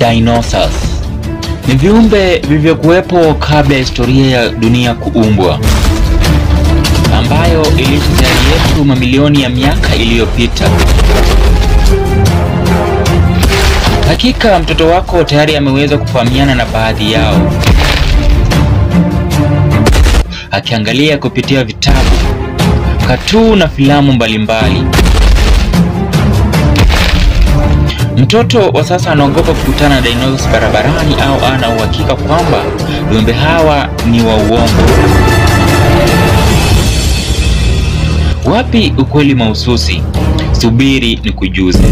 Dinosaurs ni viumbe vilivyokuwepo kabla ya historia ya dunia kuumbwa, ambayo iliishi sayari yetu mamilioni ya miaka iliyopita. Hakika mtoto wako tayari ameweza kufahamiana na baadhi yao, akiangalia kupitia vitabu, katuni na filamu mbalimbali. Mtoto wa sasa anaogopa kukutana na dinosaurs barabarani au ana uhakika kwamba viumbe hawa ni wa uongo. Wapi ukweli mahususi? Subiri ni kujuze.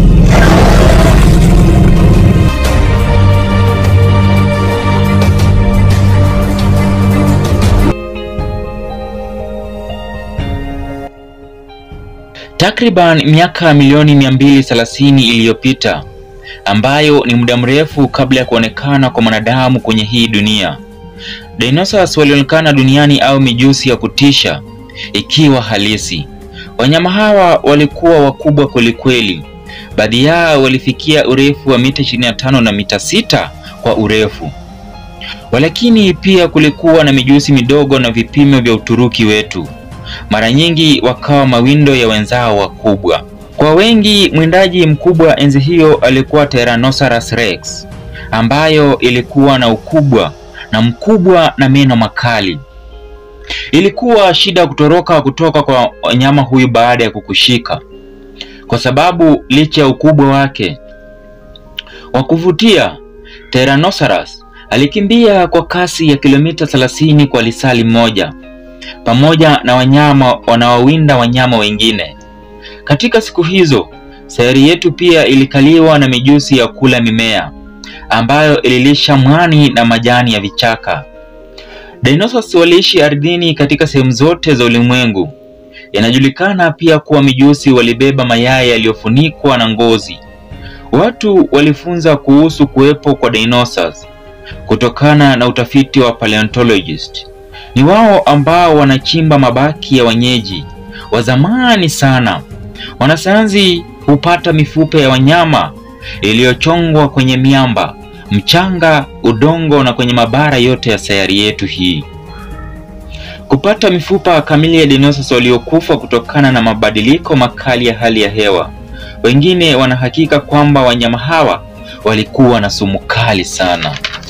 Takriban miaka milioni 230 iliyopita, ambayo ni muda mrefu kabla ya kuonekana kwa mwanadamu kwenye hii dunia, dinosaurs walionekana duniani au mijusi ya kutisha ikiwa halisi. Wanyama hawa walikuwa wakubwa kwelikweli. Baadhi yao walifikia urefu wa mita 25 na mita sita kwa urefu. Walakini pia kulikuwa na mijusi midogo na vipimo vya Uturuki wetu mara nyingi wakawa mawindo ya wenzao wakubwa. Kwa wengi, mwindaji mkubwa enzi hiyo alikuwa Tyrannosaurus Rex, ambayo ilikuwa na ukubwa na mkubwa na meno makali. Ilikuwa shida kutoroka kutoka kwa wanyama huyu baada ya kukushika, kwa sababu licha ya ukubwa wake wa kuvutia, Tyrannosaurus alikimbia kwa kasi ya kilomita 30 kwa lisali moja pamoja na wanyama wanaowinda wanyama wengine. Katika siku hizo, sayari yetu pia ilikaliwa na mijusi ya kula mimea ambayo ililisha mwani na majani ya vichaka. Dinosaurs waliishi ardhini katika sehemu zote za ulimwengu. Inajulikana pia kuwa mijusi walibeba mayai yaliyofunikwa na ngozi. Watu walifunza kuhusu kuwepo kwa dinosaurs kutokana na utafiti wa paleontologist. Ni wao ambao wanachimba mabaki ya wenyeji wa zamani sana. Wanasayansi hupata mifupa ya wanyama iliyochongwa kwenye miamba, mchanga, udongo na kwenye mabara yote ya sayari yetu hii. Kupata mifupa kamili ya dinosaurs waliokufa kutokana na mabadiliko makali ya hali ya hewa. Wengine wanahakika kwamba wanyama hawa walikuwa na sumu kali sana.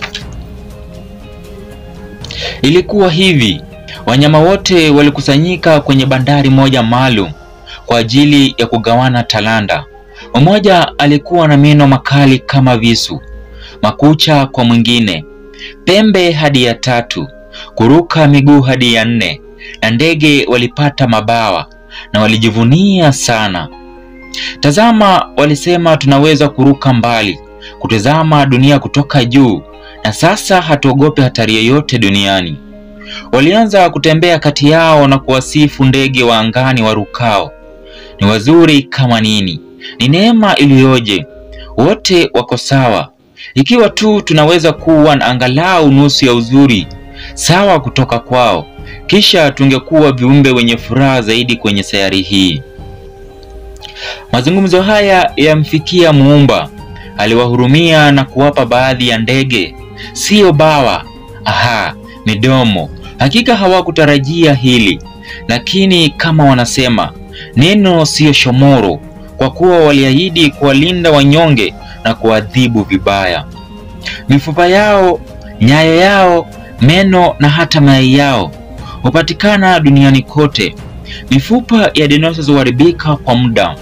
Ilikuwa hivi, wanyama wote walikusanyika kwenye bandari moja maalum kwa ajili ya kugawana talanta. Mmoja alikuwa na meno makali kama visu, makucha kwa mwingine, pembe hadi ya tatu, kuruka miguu hadi ya nne, na ndege walipata mabawa na walijivunia sana. Tazama, walisema tunaweza kuruka mbali, kutazama dunia kutoka juu na sasa hatuogopi hatari yoyote duniani. Walianza kutembea kati yao na kuwasifu ndege wa angani warukao. Ni wazuri kama nini! Ni neema iliyoje! Wote wako sawa, ikiwa tu tunaweza kuwa na angalau nusu ya uzuri sawa kutoka kwao, kisha tungekuwa viumbe wenye furaha zaidi kwenye sayari hii. Mazungumzo haya yamfikia Muumba. Aliwahurumia na kuwapa baadhi ya ndege siyo bawa, aha, midomo. Hakika hawakutarajia hili, lakini kama wanasema neno siyo shomoro, kwa kuwa waliahidi kuwalinda wanyonge na kuadhibu vibaya. Mifupa yao, nyayo yao, meno na hata mayai yao hupatikana duniani kote. Mifupa ya dinosaurs huharibika kwa muda.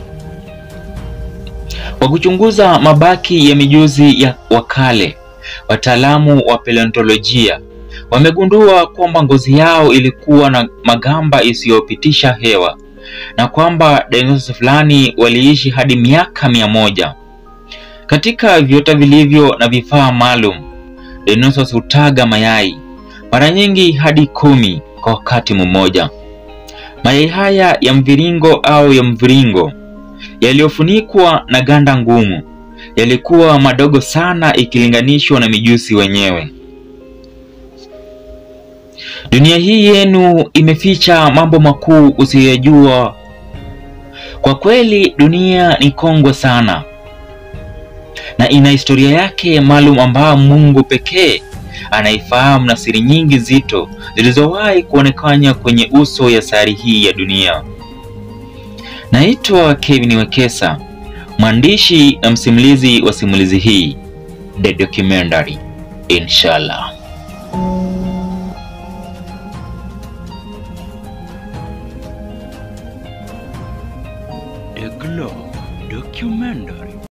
Kwa kuchunguza mabaki ya mijusi ya wakale wataalamu wa paleontolojia wamegundua kwamba ngozi yao ilikuwa na magamba isiyopitisha hewa na kwamba dinosaurs fulani waliishi hadi miaka mia moja. Katika viota vilivyo na vifaa maalum, dinosaurs hutaga mayai mara nyingi hadi kumi kwa wakati mmoja. Mayai haya ya mviringo au ya mviringo yaliyofunikwa na ganda ngumu yalikuwa madogo sana ikilinganishwa na mijusi wenyewe. Dunia hii yenu imeficha mambo makuu usiyoyajua. Kwa kweli dunia ni kongwe sana, na ina historia yake maalum ambao Mungu pekee anaifahamu na siri nyingi zito zilizowahi kuonekana kwenye uso ya sayari hii ya dunia. Naitwa Kevin Wekesa, mwandishi na msimulizi wa simulizi hii The Documentary. Inshallah.